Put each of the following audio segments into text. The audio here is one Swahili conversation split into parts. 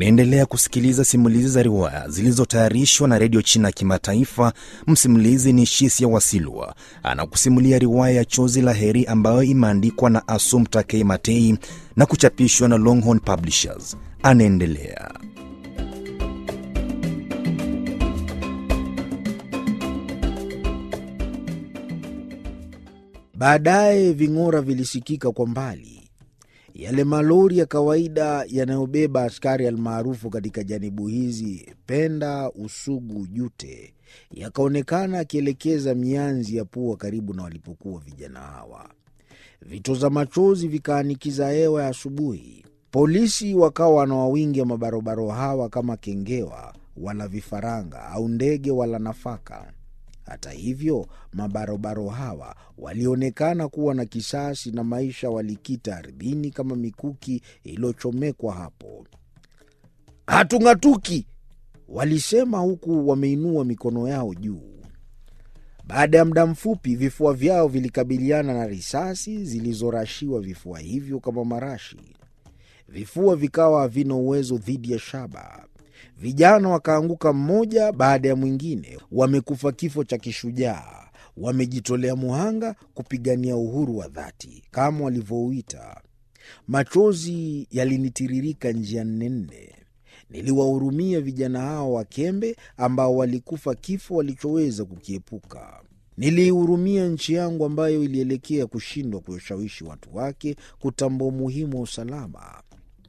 Unaendelea kusikiliza simulizi za riwaya zilizotayarishwa na redio China ya Kimataifa. Msimulizi ni Shisia Wasilwa, anakusimulia riwaya ya Chozi la Heri ambayo imeandikwa na Assumpta K. Matei na kuchapishwa na Longhorn Publishers. Anaendelea. Baadaye ving'ora vilisikika kwa mbali, yale malori ya kawaida yanayobeba askari almaarufu katika janibu hizi Penda, Usugu, Jute, yakaonekana akielekeza mianzi ya pua karibu na walipokuwa vijana hawa. Vitoza machozi vikaanikiza hewa ya asubuhi. Polisi wakawa wanawawingia mabarobaro hawa kama kengewa wala vifaranga au ndege wala nafaka. Hata hivyo mabarobaro hawa walionekana kuwa na kisasi na maisha walikita ardhini kama mikuki iliyochomekwa hapo. Hatung'atuki, walisema huku wameinua mikono yao juu. Baada ya muda mfupi, vifua vyao vilikabiliana na risasi zilizorashiwa vifua hivyo kama marashi. Vifua vikawa havina uwezo dhidi ya shaba. Vijana wakaanguka mmoja baada ya mwingine, wamekufa kifo cha kishujaa, wamejitolea muhanga kupigania uhuru wa dhati kama walivyouita. Machozi yalinitiririka njia nne nne. Niliwahurumia vijana hao wakembe ambao walikufa kifo walichoweza kukiepuka. Niliihurumia nchi yangu ambayo ilielekea kushindwa kuwashawishi watu wake kutambua umuhimu wa usalama.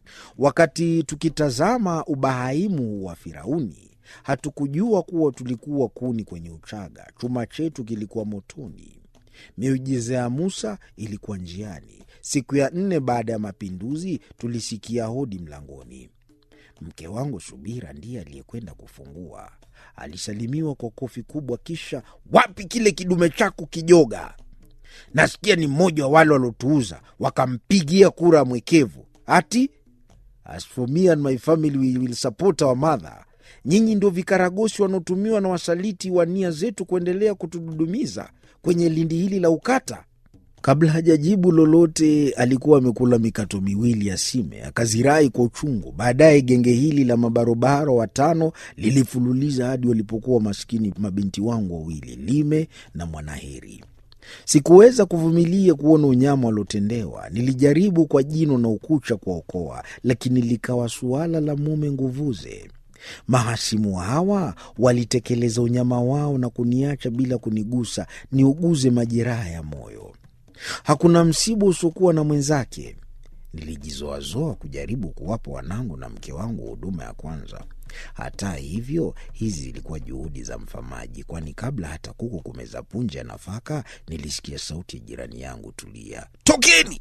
Wakati tukitazama ubahaimu wa Firauni, hatukujua kuwa tulikuwa kuni kwenye uchaga. Chuma chetu kilikuwa motoni. Miujiza ya Musa ilikuwa njiani. Siku ya nne baada ya mapinduzi, tulisikia hodi mlangoni. Mke wangu Subira ndiye aliyekwenda kufungua. Alisalimiwa kwa kofi kubwa, kisha wapi kile kidume chako kijoga? Nasikia ni mmoja wa wale waliotuuza, wakampigia kura ya mwekevu ati As for me and my family we will support our mother. Nyinyi ndio vikaragosi wanaotumiwa na wasaliti wa nia zetu kuendelea kutududumiza kwenye lindi hili la ukata. Kabla hajajibu lolote, alikuwa amekula mikato miwili ya sime, akazirai kwa uchungu. Baadaye genge hili la mabarobaro watano lilifululiza hadi walipokuwa maskini mabinti wangu wawili, Lime na Mwanaheri. Sikuweza kuvumilia kuona unyama waliotendewa. Nilijaribu kwa jino na ukucha kuwaokoa, lakini likawa suala la mume nguvuze. Mahasimu hawa walitekeleza unyama wao na kuniacha bila kunigusa niuguze majeraha ya moyo. Hakuna msiba usiokuwa na mwenzake. Nilijizoazoa kujaribu kuwapa wanangu na mke wangu huduma ya kwanza. Hata hivyo, hizi zilikuwa juhudi za mfamaji, kwani kabla hata kuku kumeza punje ya nafaka, nilisikia sauti ya jirani yangu, Tulia, tokeni,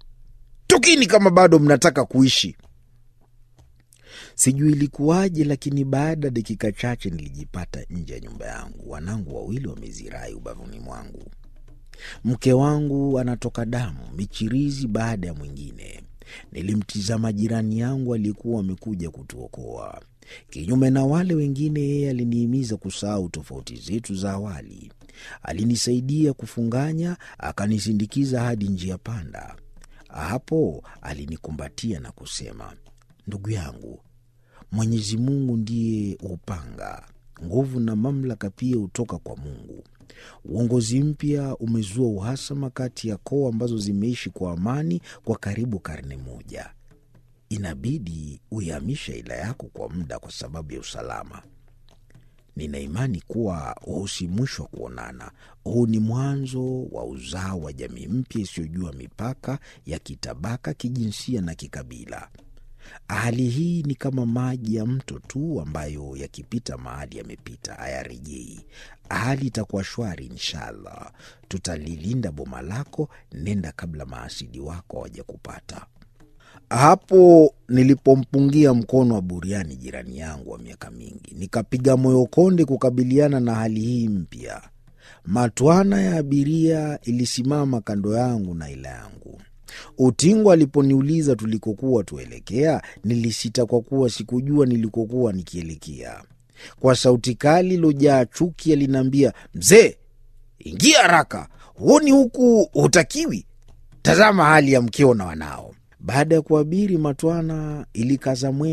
tokeni kama bado mnataka kuishi. Sijui ilikuwaje, lakini baada ya dakika chache nilijipata nje ya nyumba yangu, wanangu wawili wamezirai ubavuni mwangu. Mke wangu anatoka damu, michirizi baada ya mwingine. Nilimtizama jirani yangu aliyekuwa amekuja kutuokoa. Kinyume na wale wengine, yeye alinihimiza kusahau tofauti zetu za awali. Alinisaidia kufunganya, akanisindikiza hadi njia panda. Hapo alinikumbatia na kusema, ndugu yangu, Mwenyezi Mungu ndiye upanga, nguvu na mamlaka pia hutoka kwa Mungu. Uongozi mpya umezua uhasama kati ya koo ambazo zimeishi kwa amani kwa karibu karne moja. Inabidi uihamisha ila yako kwa muda kwa sababu ya usalama. Nina imani kuwa huu si mwisho wa kuonana. Huu ni mwanzo wa uzao wa jamii mpya isiyojua mipaka ya kitabaka, kijinsia na kikabila. Hali hii ni kama maji ya mto tu ambayo yakipita mahali yamepita hayarejei. Hali itakuwa shwari inshallah. Tutalilinda boma lako, nenda kabla maasidi wako hawajakupata. Hapo nilipompungia mkono wa buriani jirani yangu wa miaka mingi, nikapiga moyo konde kukabiliana na hali hii mpya. Matwana ya abiria ilisimama kando yangu na ila yangu. Utingo aliponiuliza tulikokuwa tuelekea, nilisita kwa kuwa sikujua nilikokuwa nikielekea. Kwa sauti kali ilojaa chuki aliniambia, mzee, ingia haraka, huoni huku hutakiwi? Tazama hali ya mkeo na wanao. Baada ya kuabiri matwana, ilikaza mwendo